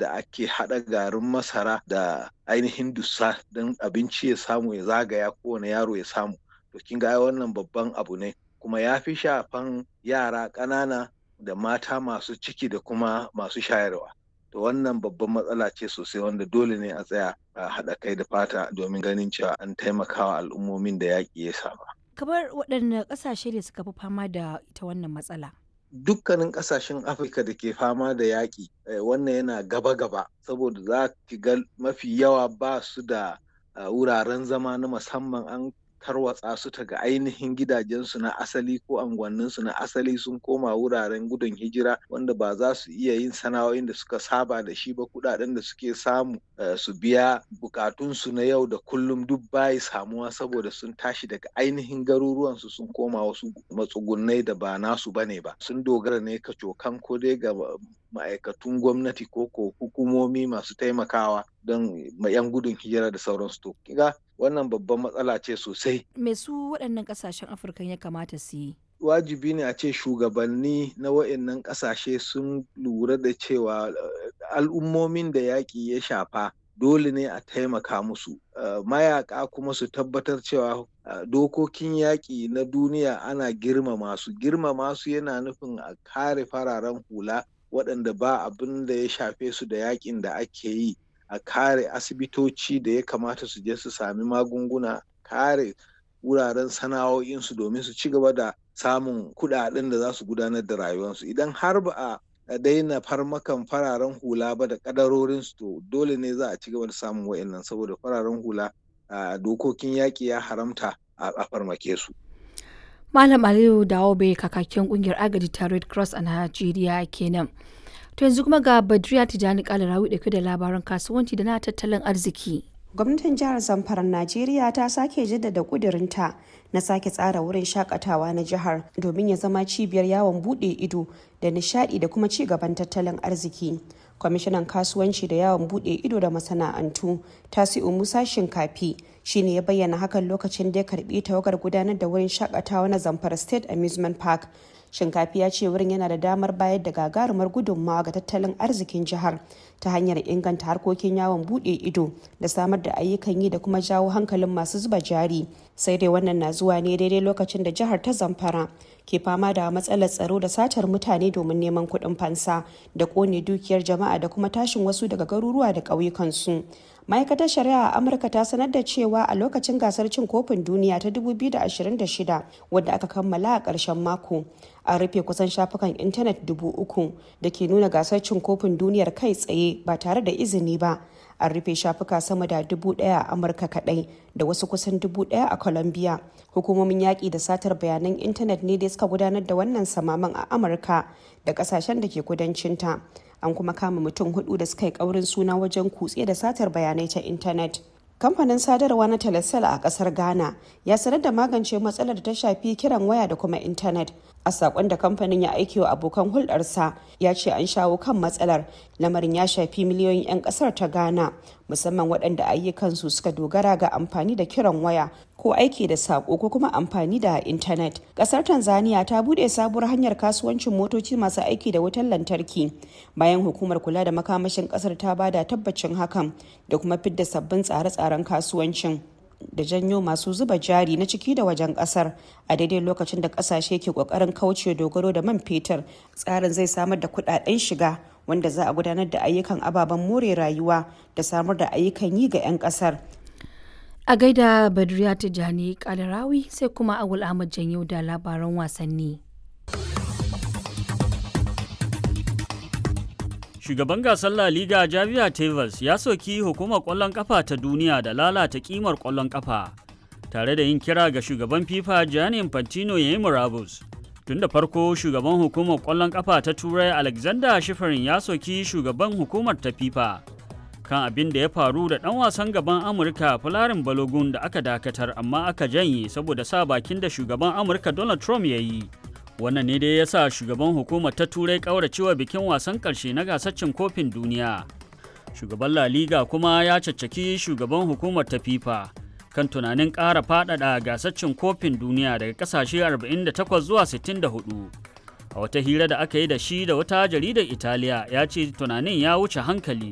yadda ake haɗa garin masara da ainihin dussa don abinci ya samu ya zagaya kowane yaro ya samu to kin ga wannan babban abu ne kuma ya fi shafan yara ƙanana da mata masu ciki da kuma masu shayarwa to wannan babban matsala ce sosai wanda dole ne a tsaya a haɗa kai da fata domin ganin cewa an taimakawa al'ummomin da yaƙi ya saba. kamar waɗanne ƙasashe ne suka fi fama da ita wannan matsala dukkanin ƙasashen afirka da ke fama da yaƙi wannan yana gaba-gaba saboda za ki ga mafi yawa ba su da wuraren zama na musamman an tarwatsa su ta ga ainihin gidajensu na asali ko anguwanninsu na asali sun koma wuraren gudun hijira wanda ba za su iya yin sana'o'in da suka saba da shi ba kudaden da suke samu su biya bukatunsu na yau da kullum duk bayi samuwa saboda sun tashi daga ainihin garuruwansu sun koma wasu matsugunai da ba nasu bane ba sun dogara ne ka cokan ko dai ga ma'aikatun gwamnati ko ko hukumomi masu taimakawa don yan gudun hijira da sauransu to kiga wannan babban matsala ce sosai me su waɗannan ƙasashen afirka ya kamata su yi wajibi ne a ce shugabanni na wa'annan ƙasashe sun lura da cewa al'ummomin da yaƙi ya shafa dole ne a taimaka musu mayaka kuma su tabbatar cewa dokokin yaƙi na duniya ana girmama su girmama su yana nufin a kare fararen hula waɗanda ba abin da ya shafe su da yaƙin da ake yi a kare asibitoci da ya kamata su je su sami magunguna kare wuraren sana'o'insu domin su ci gaba da samun kuɗaɗen da za su gudanar da rayuwarsu idan har ba a daina farmakan fararen hula ba da kadarorinsu to dole ne za a ci gaba da samun wa'annan saboda fararen hula a dokokin yaƙi ya haramta a farmake su. Malam Aliyu Dawobe kakakin kungiyar agaji ta Red Cross a Najeriya kenan. To yanzu kuma ga Badriya Tijani Kalarawi dauke da labaran kasuwanci da na tattalin arziki. Gwamnatin jihar Zamfara Najeriya ta sake jaddada kudirinta na sake tsara wurin shakatawa na jihar domin ya zama cibiyar yawon bude ido da nishadi da kuma ci gaban tattalin arziki. Kwamishinan kasuwanci da yawon bude ido da masana'antu Tasi'u Musa Shinkafi shine ya bayyana hakan lokacin da ya karbi tawagar gudanar da wurin shakatawa na Zamfara State Amusement Park shinkafi ya ce wurin yana da damar bayar da gagarumar gudunmawa ga tattalin arzikin jihar ta hanyar inganta harkokin yawon bude ido da samar da ayyukan yi da kuma jawo hankalin masu zuba jari sai dai wannan na zuwa ne daidai lokacin da jihar ta zamfara ke fama da matsalar tsaro da satar mutane domin neman kuɗin fansa da ƙone dukiyar jama'a da kuma tashin wasu daga garuruwa da ƙauyukansu ma'aikatar shari'a a amurka ta sanar da cewa a lokacin gasar cin kofin duniya ta 2026 wadda aka kammala a ƙarshen mako an rufe kusan shafukan intanet dubu uku da ke nuna gasar cin kofin duniyar kai tsaye ba tare da izini ba an rufe shafuka sama da dubu daya a amurka kadai da wasu kusan dubu daya a colombia hukumomin yaƙi da satar bayanan intanet ne da suka gudanar da wannan samaman a amurka da ƙasashen da ke kudancinta an kuma kama mutum hudu da suka yi ƙaurin suna wajen kutse da satar bayanai ta intanet kamfanin sadarwa na telecel a kasar ghana ya sanar da magance matsalar da ta shafi kiran waya da kuma intanet a sakon da kamfanin ya aiki wa abokan hulɗarsa ya ce an shawo kan matsalar lamarin ya shafi miliyoyin 'yan kasar ta ghana musamman waɗanda ayyukansu suka dogara ga amfani da kiran waya ko aiki da sako ko kuma amfani da intanet kasar tanzania ta bude sabuwar hanyar kasuwancin motoci masu aiki da wutar lantarki bayan hukumar kula da makamashin kasar ta bada tabbacin hakan da kuma fidda sabbin tsare-tsaren kasuwancin da janyo masu zuba jari na ciki da wajen kasar a daidai lokacin da kasashe ke kokarin kauce dogaro da man fetur tsarin zai samar da kudaden shiga wanda za a gudanar da ayyukan ababen more rayuwa da samar da ayyukan yi ga 'yan kasar A gaida Badriya Tijjani Kalarawi sai kuma Awul Ahmad Janyo da labaran wasanni. Shugaban gasar La Liga Javier Tebas ya soki hukumar ƙwallon ƙafa ta duniya da lalata ƙimar ƙwallon ƙafa, tare da yin kira ga shugaban FIFA Gianni Infantino ya yi murabus. Tun da farko shugaban hukumar ƙwallon ƙafa ta Turai Alexander Shifarin ya soki shugaban hukumar ta FIFA kan abin da ya faru da ɗan wasan gaban Amurka Fularin Balogun da aka dakatar amma aka janye saboda sa bakin da shugaban Amurka Donald Trump ya yi. wannan ne dai ya sa shugaban hukumar ta turai kauracewa bikin wasan karshe na gasar cin kofin duniya shugaban la liga kuma ya caccaki shugaban hukumar ta fifa kan tunanin ƙara faɗaɗa gasar cin kofin duniya daga ƙasashe 48 zuwa 64 a wata hira da aka yi da shi da wata jaridar italiya ya ce tunanin ya wuce hankali